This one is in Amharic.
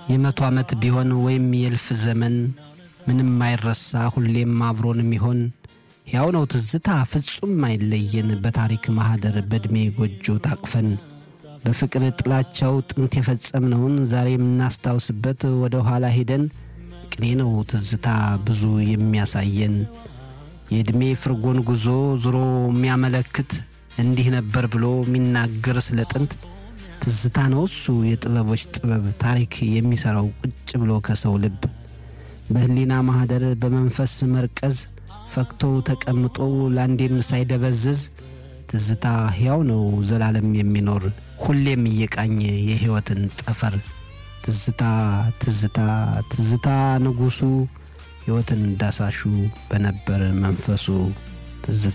የመቶ ዓመት ቢሆን ወይም የእልፍ ዘመን ምንም አይረሳ ሁሌም አብሮን የሚሆን ሕያው ነው ትዝታ ፍጹም አይለየን በታሪክ ማኅደር በዕድሜ ጎጆ ታቅፈን በፍቅር ጥላቻው ጥንት የፈጸምነውን ዛሬ የምናስታውስበት ወደ ኋላ ሄደን ቅኔ ነው ትዝታ ብዙ የሚያሳየን የዕድሜ ፍርጎን ጉዞ ዙሮ የሚያመለክት እንዲህ ነበር ብሎ የሚናገር ስለ ጥንት ትዝታ ነው እሱ የጥበቦች ጥበብ ታሪክ የሚሠራው ቁጭ ብሎ ከሰው ልብ በሕሊና ማኅደር በመንፈስ መርቀዝ ፈክቶ ተቀምጦ ለአንዴም ሳይደበዝዝ ትዝታ ሕያው ነው ዘላለም የሚኖር ሁሌም እየቃኘ የሕይወትን ጠፈር ትዝታ ትዝታ ትዝታ ንጉሡ ሕይወትን ዳሳሹ በነበር መንፈሱ ትዝታ